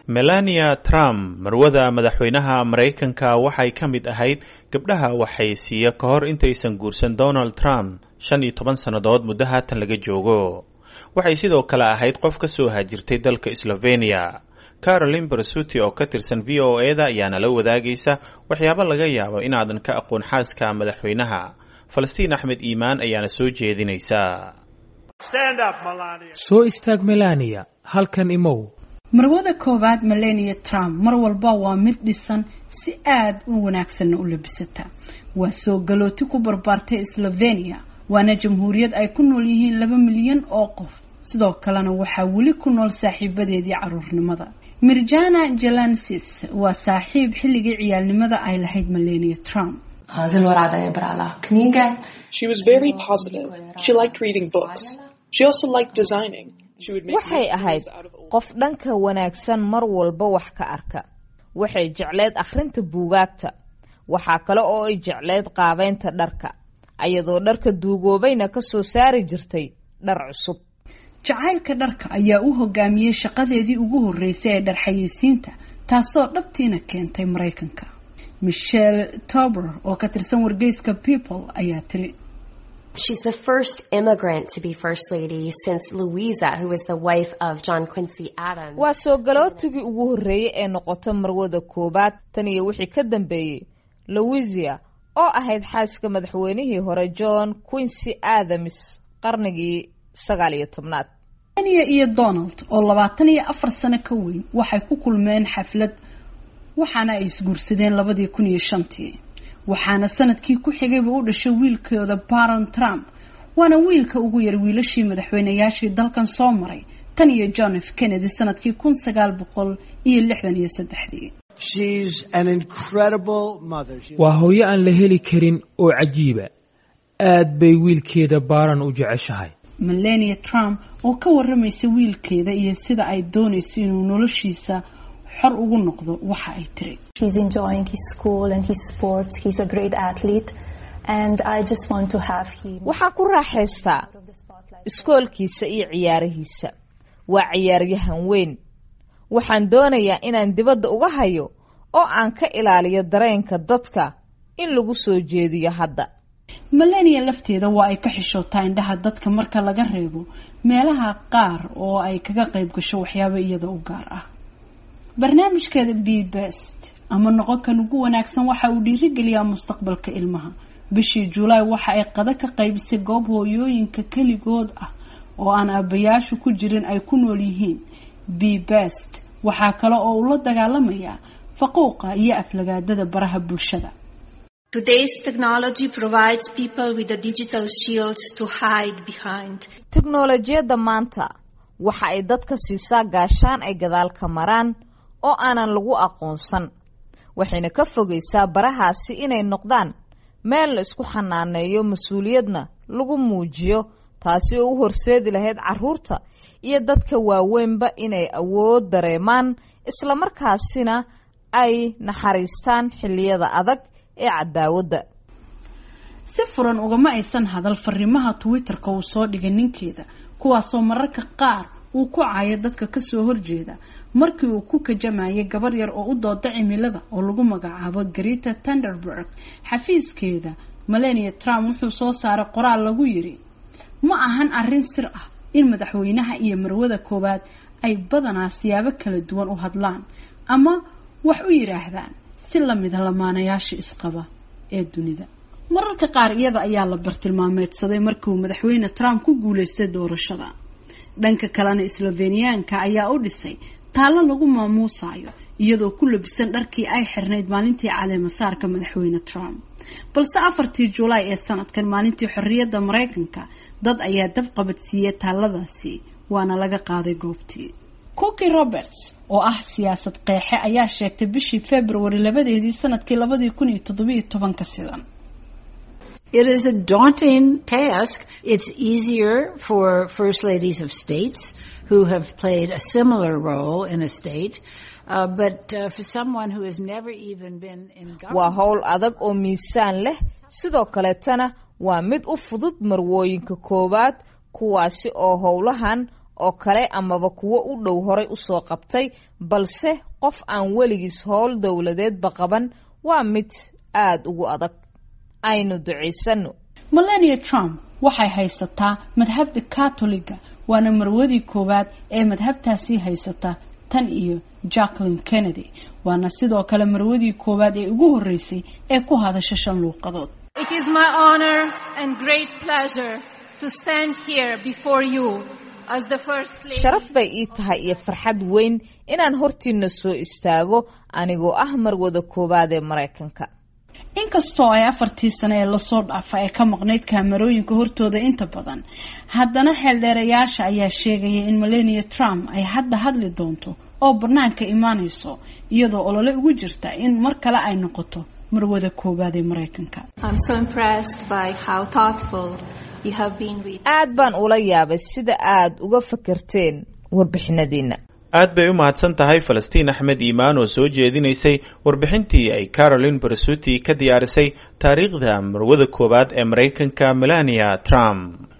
melania trump marwada madaxweynaha maraykanka waxay ka mid ahayd gabdhaha waxaysiiya ka hor intaysan guursan donald trump shan iyo toban sannadood muddo haatan laga joogo waxay sidoo kale ahayd qof ka soo hajirtay dalka slovenia carolin barsuti oo ka tirsan v o e da ayaana la wadaagaysa waxyaabo laga yaabo inaadan ka aqoon xaaska madaxweynaha falastiin axmed iimaan ayaana soo jeedinaysa soo istaag melania halkan imow marwada koowaad melania trump mar walba waa mid dhisan si aad u wanaagsanna u labisata waa soo galooti ku barbaartay slovenia waana jamhuuriyad ay ku nool yihiin laba milyan oo qof sidoo kalena waxaa weli ku nool saaxiibadeedii caruurnimada mirjana jalansis waa saaxiib xilligii ciyaalnimada ay lahayd melania trump Zelo rada je brala knjige. She was very positive. She liked reading books. She also liked designing. She would make waxay new ahayd things out of old qof dhanka wanaagsan mar walba wax ka arka waxay jecleed akhrinta buugaagta waxaa kale oo ay jecleed qaabeynta dharka ayadoo dharka duugoobayna ka soo saari jirtay dhar cusub jacaylka dharka ayaa u hogaamiyey shaqadeedii ugu horreysay ee dharxayeysiinta taasoo dhabtiina keentay maraykanka michelle tober oo ka tirsan wargeyska people ayaa tiri She's the first immigrant to be First Lady since Louisa, who was the wife of John Quincy Adams. waa soo galootigii ugu horreeyey ee noqoto marwada koowaad tan iyo wixii ka dambeeyey louisia oo ahayd xaaska madaxweynihii hore john quincy adams qarnigii sagaal iyo tobnaad melania iyo donald oo labaatan iyo afar sano ka weyn waxay ku kulmeen xaflad waxaana ay isguursadeen labadii kun iyo shantii waxaana sanadkii ku xigayba u dhashay wiilkooda baron trump waana wiilka ugu yar wiilashii madaxweynayaashii dalkan soo maray tan iyo john f kennedy sanadkii kun sagaal boqol iyo lixdan iyo saddexdii She's an incredible mother. She waa hooyo aan la heli karin oo cajiiba aad bay wiilkeeda baaran u jeceshahay melania trump oo ka waramaysa wiilkeeda iyo sida ay doonayso inuu noloshiisa xor ugu noqdo waxa ay tiri He's enjoying his school and his sports. He's a great athlete. And I just want to have him waxaan ku raaxaystaa out of the spotlight. iskoolkiisa iyo ciyaarihiisa waa ciyaaryahan weyn waxaan doonayaa inaan dibadda uga hayo oo aan ka ilaaliyo dareenka dadka in lagu soo jeediyo hadda melania lafteeda waa ay ka xishootaa indhaha dadka marka laga reebo meelaha qaar oo ay kaga qayb gasho waxyaabo iyada u gaar ah barnaamijkeeda be best ama noqon kan ugu wanaagsan waxa uu dhiirigeliyaa mustaqbalka ilmaha bishii julaay waxa ay qada ka qaybisay goob hooyooyinka keligood ah oo aan aabayaashu ku jirin ay ku nool yihiin be best waxaa kale oo uu la dagaalamayaa faquuqa iyo aflagaadada baraha bulshada Today's technology provides people with a digital shield to hide behind. teknolojiyadda maanta waxa ay dadka siisaa gaashaan ay gadaal ka maraan oo aanan lagu aqoonsan waxayna ka fogaysaa barahaasi inay noqdaan meel la isku xanaaneeyo mas-uuliyadna lagu muujiyo taasi oo u horseedi lahayd carruurta iyo dadka waaweynba inay awood dareemaan islamarkaasina ay naxariistaan xilliyada adag ee cadaawadda si furan ugama aysan hadal fariimaha twitter-ka uu soo dhigay ninkeeda kuwaasoo mararka qaar uu ku caayo dadka kasoo horjeeda markii uu ku kajamayay gabar yar oo u dooda cimilada oo lagu magacaabo greta tenderberg xafiiskeeda melania trump wuxuu soo saaray qoraal lagu yiri ma ahan arrin sir ah in madaxweynaha iyo marwada koowaad ay badanaa siyaabo kala duwan u hadlaan ama wax u yidhaahdaan si lamida lamaanayaasha isqaba ee dunida mararka qaar iyada ayaa la bartilmaameedsaday markii uu madaxweyne trump ku guuleystay doorashada dhanka kalena sloveniyaanka ayaa u dhisay taallo lagu maamuusayo iyadoo ku labisan dharkii ay xirnayd maalintii caleemasaarka madaxweyne trump balse afartii julaay ee sanadkan maalintii xorriyadda maraykanka dad ayaa dab qabadsiiyey taalladaasi waana laga qaaday goobtii cooki roberts oo ah siyaasad qeexe ayaa sheegtay bishii february labadeedii sanadkii labadii kun iyo toddobiyo tobanka sidan It is a daunting task. It's easier for first ladies of states who have played a similar role in a state, uh, but uh, for someone who has never even been in waa government. howl adag oo miisaan leh sidoo kaleetana waa mid u fudud marwooyinka koowaad kuwaasi oo howlahan oo kale amaba kuwo u dhow horay usoo qabtay balse qof aan weligiis howl dowladeedba qaban waa mid aada ugu adag aynu ducaysano melania trump waxay haysataa madhabda katoliga waana marwadii koowaad ee madhabtaasii haysata tan iyo jacklin kennedy waana sidoo kale marwadii koowaad ee ugu horreysay ee ku hadasha shan luuqadood It is my honor and great pleasure to stand here before you as the first lady. sharaf bay ii tahay iyo farxad weyn inaan hortiina soo istaago anigoo ah marwada koowaad ee maraykanka inkastoo ay afartii sano ee lasoo dhaafa ee ka maqnayd kaamarooyinka hortooda inta badan haddana xeeldheerayaasha ayaa sheegaya in melania trump ay hadda hadli doonto oo banaanka imaanayso iyadoo olole ugu jirta in mar kale ay noqoto marwada koowaad ee maraykanka I'm so impressed by how thoughtful you have been with aad baan ula yaabay sida aad uga fakerteen warbixinadiina aad bay u mahadsan tahay falastiin axmed iimaan oo soo jeedinaysay warbixintii ay caroline barsuti ka diyaarisay taariikhda marwada koowaad ee maraykanka melania trump